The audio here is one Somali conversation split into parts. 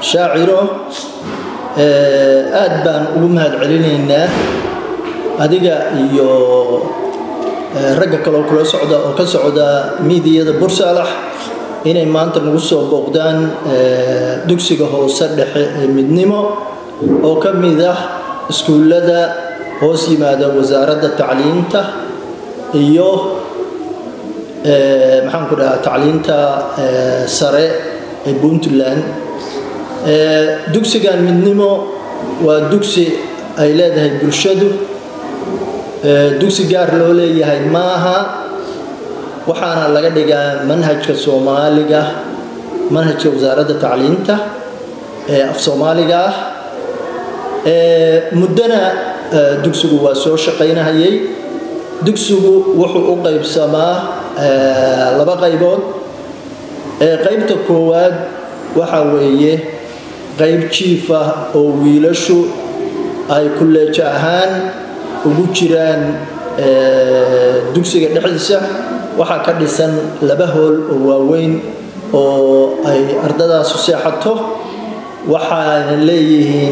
shaaciro aad baan ugu mahad celinaynaa adiga iyo ragga kaloo kula socda oo ka socda miidiyada bursaalax inay maanta nagu soo booqdaan dugsiga hoose dhexe ee midnimo oo ka mid ah iskuullada hoos yimaada wasaaradda tacliinta iyo maxaan ku dhahaa tacliinta sare ee puntland dugsigan midnimo waa dugsi ay leedahay bulshadu dugsi gaar loo leeyahay maaha waxaana laga dhigaa manhajka soomaaliga manhajka wasaaradda tacliinta ee af soomaaliga ah muddona dugsigu waa soo shaqaynahayay dugsigu wuxuu u qaybsamaa laba qaybood qaybta koowaad waxa weeye qayb jiif ah oo wiilashu ay kulleejo ahaan ugu jiraan dugsiga dhexdiisa waxaa ka dhisan laba hool oo waaweyn oo ay ardadaasu seexato waxaana leeyihiin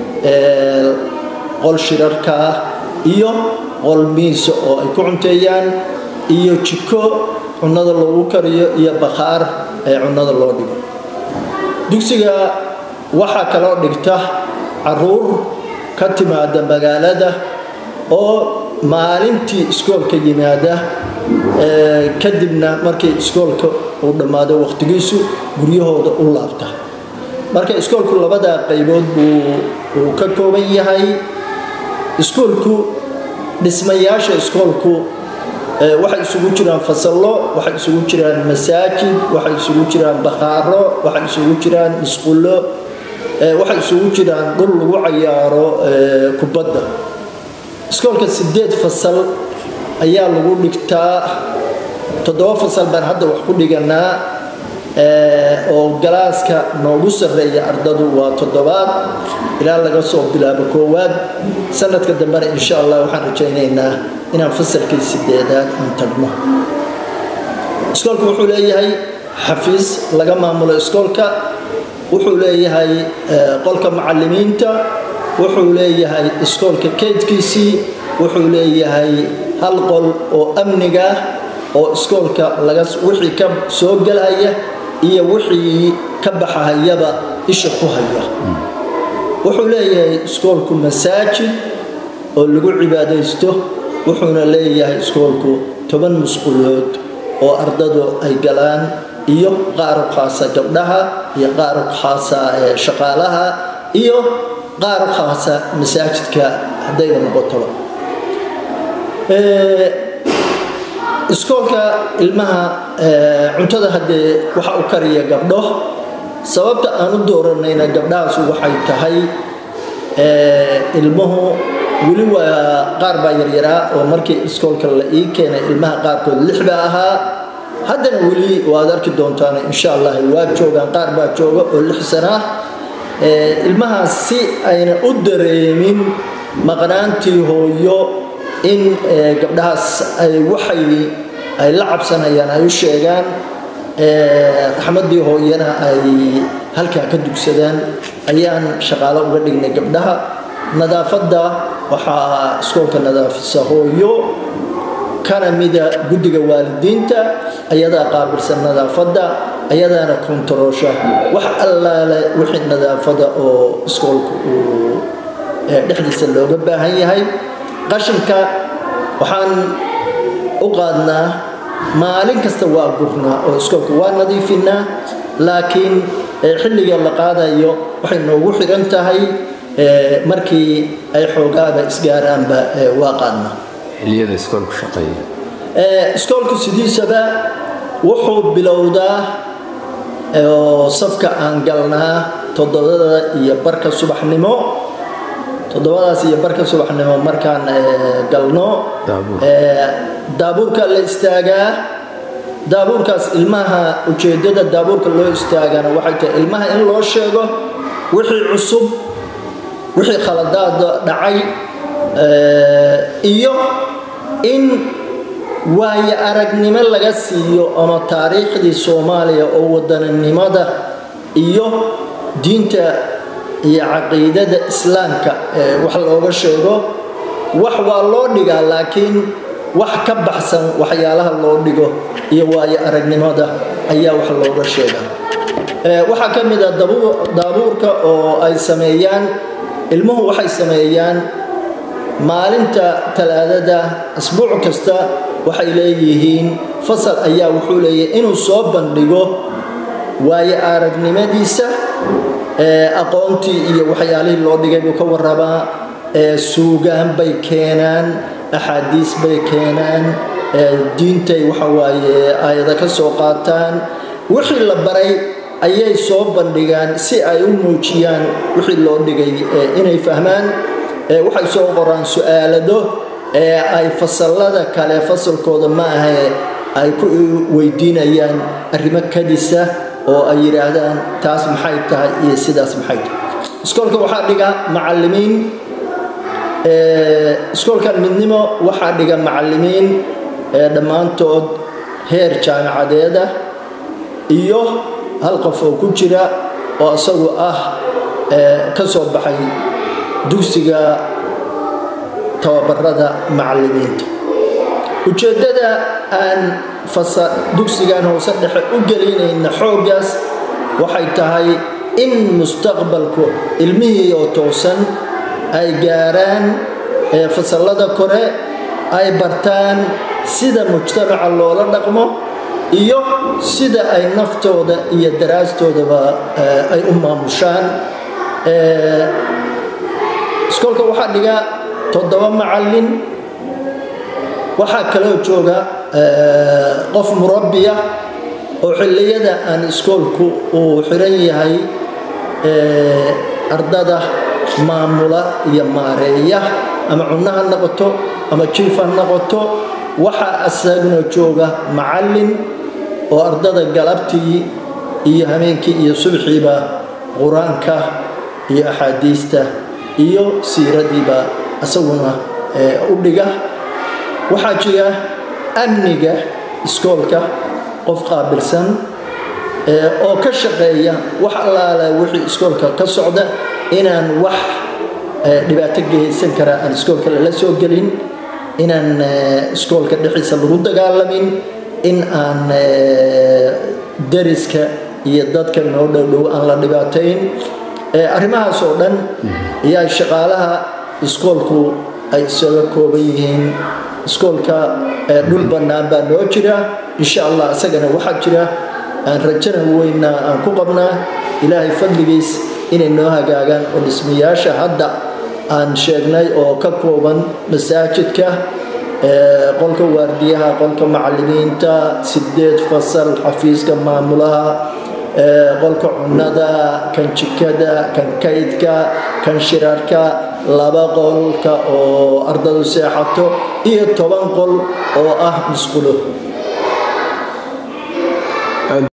qol shirarka ah iyo qol miisa oo ay ku cunteeyaan iyo jiko cunnada loogu kariyo iyo bakhaar ee cunnada loo dhigo dugsiga waxaa kaloo dhigta caruur ka timaada magaalada oo maalintii iskoolka yimaada kadibna markii iskoolka uu dhammaado wakhtigiisu guryahooda u laabta marka iskoolku labadaa qaybood buu uu ka kooban yahay iskoolku dhismayaasha iskoolku waxay isugu jiraan fasallo waxay isugu jiraan masaajid waxay isugu jiraan bakhaaro waxay isugu jiraan isqullo waxay isugu jiraan dhul lagu cayaaro kubadda iskoolka sideed fasal ayaa lagu dhigtaa toddoba fasal baan hadda wax ku dhiganaa oo galaaska noogu sarreeya ardadu waa toddobaad ilaa laga soo bilaabo koowaad sanadka dambena insha allah waxaan rajaynaynaa inaan fasalkii sideedaad aan tagno iskoolka wuxuu leeyahay xafiis laga maamulo iskoolka wuxuu leeyahay qolka macalimiinta wuxuu leeyahay iskoolka keydkiisii wuxuu leeyahay hal qol oo amniga ah oo iskoolka laga wixii ka soo gelhaya iyo wixii ka baxahayaba isha ku haya wuxuu leeyahay iskoolku masaajid oo lagu cibaadaysto wuxuuna leeyahay iskoolku toban musqulood oo ardadu ay galaan iyo qaar khaasa gabdhaha iyo qaar khaasa shaqaalaha iyo qaar khaasa masaajidka haddayba noqotoba iskoolka ilmaha cuntada haddee waxa u kariya gabdho sababta aan u dooranayna gabdhahaasu waxay tahay ilmuhu weli waa qaar baa yaryaraa oo markii iskoolka la ii keenay ilmaha qaarkood lix baa ahaa haddana weli waad arki doontaan insha allah waa joogaan qaar baa jooga oo lix sana ah ilmahaas si ayna u dareemin maqnaantii hooyo in gabdhahaas ay waxay ay la cabsanayaan ay u sheegaan raxmaddii hooyana ay halkaa ka dugsadaan ayaan shaqaalo uga dhignay gabdhaha nadaafadda waxaa iskoolka nadaafisa hooyo kana mida guddiga waalidiinta ayadaa qaabilsan nadaafadda ayadaana kontaroosha wax allaale wixii nadaafada oo iskoolka uu dhexdiisa looga baahan yahay qashinka waxaan u qaadnaa maalin kasta waa gurnaa oo iskoolka waa nadiifinaa laakiin xilliga la qaadayo waxay noogu xiran tahay markii ay xoogaaba isgaaraanba waa qaadnaa xiliyada iskoolku shaqeeya iskoolku sidiisaba wuxuu bilowdaa oo safka aan galnaa toddobada iyo barka subaxnimo toddobadaas iyo barka subaxnimo markaan galno daabuurka la istaagaa daabuurkaas ilmaha ujeedada daabuurka loo istaagana waxay tahay ilmaha in loo sheego wixii cusub wixii khaladaada dhacay iyo in waayo aragnimo laga siiyo ama taariikhdii soomaaliya oo wadaninimada iyo diinta iyo caqiidada islaamka wax looga sheego wax waa loo dhigaa laakiin wax ka baxsan waxyaalaha loo dhigo iyo waayo aragnimada ayaa wax looga sheegaa waxaa ka mid a daabuurka oo ay sameeyaan ilmuhu waxay sameeyaan maalinta talaadada asbuuc kasta waxay leeyihiin fasal ayaa wuxuu leeyahay inuu soo bandhigo waayo aragnimadiisa aqoontii iyo waxyaalihii loo dhigay buu ka warabaa suugaan bay keenaan axaadiis bay keenaan diintay waxawaaye aayada ka soo qaataan wixii la baray ayay soo bandhigaan si ay u muujiyaan wixii loo dhigay inay fahmaan waxay soo qoraan su-aalado ee ay fasalada kale fasalkooda ma ahe ay ku weydiinayaan arrimo kadisa oo ay yidhaahdaan taas maxay tahay iyo sidaas maxay tahay iskoolka waxaa dhiga macalimiin iskoolkan midnimo waxaa dhiga macalimiin dhammaantood heer jaamicadeed ah iyo hal qof oo ku jira oo isagu ah ka soo baxay dugsiga tababarada macalimiinta ujeeddada aan dugsigan hoose dhexe u gelinayna xooggaas waxay tahay in mustaqbalku ilmihii oo toosan ay gaaraan fasallada kore ay bartaan sida mujtamaca loola dhaqmo iyo sida ay naftooda iyo daraastoodaba ay u maamushaan iskoolka waxaa dhiga toddoba macallin waxaa kaloo jooga qof murabbiya oo xilliyada aan iskoolku uu xiran yahay ardada maamula iyo maareeya ama cunno ha noqoto ama jiif ha noqoto waxaa asaguna jooga macallin oo ardada galabtii iyo habeenkii iyo subxiiba qur-aanka iyo axaadiista iyo siiradiiba isaguna u dhiga waxaa jira amniga iskoolka qof qaabilsan oo ka shaqeeya wax allaala wixii iskoolka ka socda inaan wax dhibaato geysan kara aan iskoolka lala soo gelin inaan iskoolka dhexdiisa lagu dagaalamin in aan dariska iyo dadka noo dhowdhow aan la dhibaatayn arrimahaas oo dhan ayaa shaqaalaha iskoolku ay isaga kooban yihiin iskoolka dhul bannaan baa noo jira insha allah isagana waxaa jira aan rajana weyna aan ku qabnaa ilaahay fadligiis inay noo hagaagaan oo dhismayaasha hadda aan sheegnay oo ka kooban masaajidka qolka waardiyaha qolka macalimiinta sideed fasal xafiiska maamulaha qolka cunnada kan jikada kan kaydka kan shirarka laba qolka oo ardadu seexato iyo toban qol oo ah musqulo